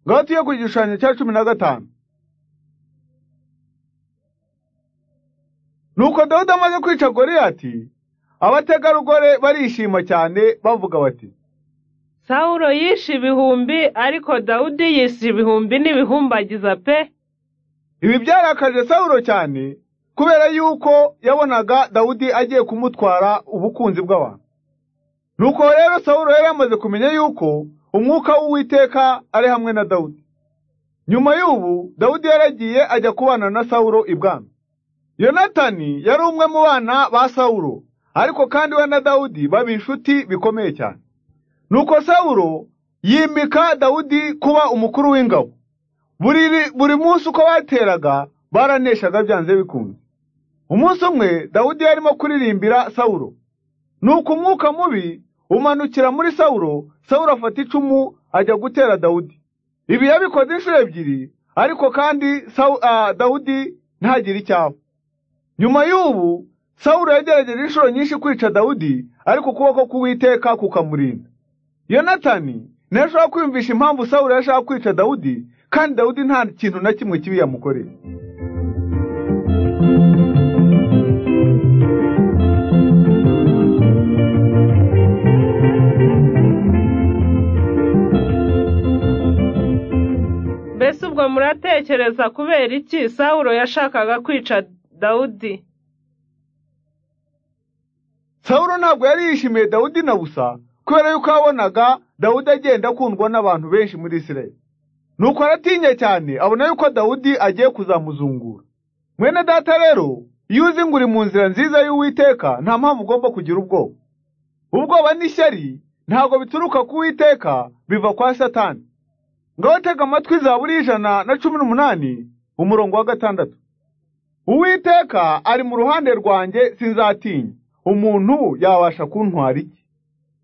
ngwate yo ku gishushanyo cya cumi na gatanu nuko dawudi amaze kwica goriyati abategarugori barishima cyane bavuga bati sawulo yishe ibihumbi ariko dawudi yishe ibihumbi n'ibihumbagiza pe ibi byarakaje sawulo cyane kubera yuko yabonaga dawudi agiye kumutwara ubukunzi bw'abantu nuko rero sawulo yari yamaze kumenya yuko umwuka w'uwiteka ari hamwe na dawudi nyuma y'ubu dawudi yaragiye ajya kubana na sawulo ibwami yonatani yari umwe mu bana ba sawulo ariko kandi we na dawudi baba inshuti bikomeye cyane nuko sawulo yimika dawudi kuba umukuru w'ingabo buri buri munsi uko bateraga baraneshaga byanze bikunze umunsi umwe dawudi yarimo kuririmbira sawulo nuko umwuka mubi umanukira muri sawulo sawulo afata icumu ajya gutera dawudi ibi yabikoze inshuro ebyiri ariko kandi dawudi ntagire icyaba nyuma y'ubu sawulo yagerageje inshuro nyinshi kwica dawudi ariko ukuboko k'uwiteka kukamurinda yonatani ntashobora kwiyumvisha impamvu sawulo yashaka kwica dawudi kandi dawudi nta kintu na kimwe kibi yamukoreye mbese ubwo muratekereza kubera iki sawulo yashakaga kwica dawudi sawulo ntabwo yari yishimiye dawudi na busa kubera yuko yabonaga dawudi agenda akundwa n'abantu benshi muri isirayeli nuko aratinya cyane abona yuko dawudi agiye kuzamuzungura mwene data rero iyo uzi ngo uri mu nzira nziza y'uwiteka nta mpamvu ugomba kugira ubwoba ubwoba n'ishyari ntabwo bituruka ku witeka biva kwa satani ngaho tega amatwi za buri ijana na cumi n'umunani umurongo wa gatandatu uwiteka ari mu ruhande rwanjye sinzatinya umuntu yabasha kuntwara iki